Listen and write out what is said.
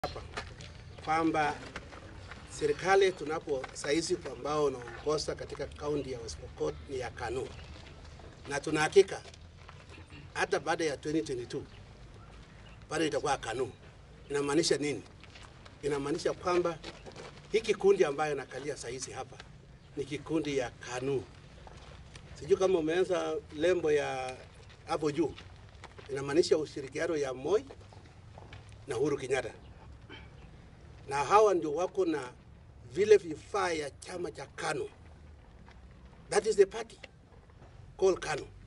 hapa kwamba serikali tunapo saizi ambao unaongoza katika kaunti ya West Pokot ni ya KANU, na tuna hakika hata baada ya 2022 bado itakuwa KANU. Inamaanisha nini? Inamaanisha kwamba hiki kundi ambayo nakalia saizi hapa ni kikundi ya KANU. Sijui kama umeanza lembo ya hapo juu, inamaanisha ushirikiano ya Moi na Uhuru Kenyatta, na hawa ndio wako na vile vifaa ya chama cha KANU. That is the party called KANU.